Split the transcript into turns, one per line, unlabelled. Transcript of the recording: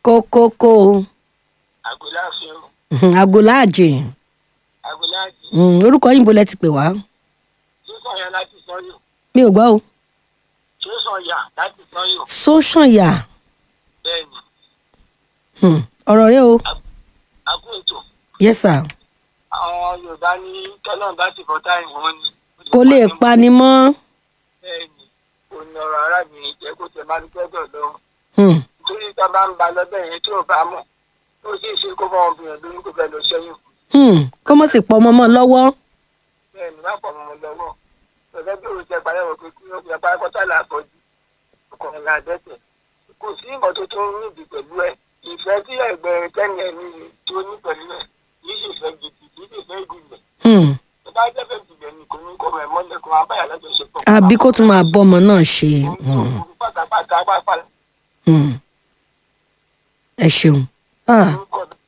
kókókó
àgọ́láàfin o
agolaajì
àgọ́láàjì
Mm, orúkọ yín bo lẹ ti pè wá
tó sọ̀yà láti sọ́yọ̀
mi ò gbọ́ o
tó sọ̀yà láti sọ́yọ̀
sóṣànyà
bẹ́ẹ̀ ni
Hmm, ọ̀rọ̀ rẹ o
àkó ètò
yes sir
àwọn yorùbá ní tọ́lọ́n bá ti fọ́tà ìwọ̀n ni
kò lè pani mọ́
bẹ́ẹ̀ ni kò ní ọ̀rọ̀ arábìnrin jẹ́ kó tẹ̀ máa ń gbọ́dọ̀ lọ
Hmm,
nítorí tá a bá ń ba lọ́bẹ̀ yẹn tí ò bá mọ̀ ó sì ṣe kó fọwọ́ obìnrin lóyún kó fẹ́ lọ sẹ́yìn
hmm, kó mọ̀ sí pọ̀ ọmọ mọ́ lọ́wọ́
bẹ́ẹ̀ ni má pọ̀ mọ́ lọ́wọ́ ọ̀gá bí òun ṣe parẹ́ wọ̀ pé kí ó fi apá kọ́tà làkọ́jú ọkùnrin là dẹ́tẹ̀ kò sí nǹkan tó tó ń níbi pẹ̀lú ẹ̀ ìfẹ́ tí ẹgbẹ́ kẹ́ni ẹni tó ní pẹ̀lú ẹ̀ yìí sì fẹ́ gidi yìí sì fẹ́ ìdìbẹ̀
Hmm,
tó bá jẹ́ fẹ́ ìdìbẹ̀ ni kò ní kọ́ ẹ̀ mọ́lẹ̀ kó máa báyà lájọṣepọ̀
àbí kó tún máa bọ́ ọmọ náà ṣe Hmm,
òun pátápátá pápá
hmm. ẹ ṣeun Ah,
orúkọ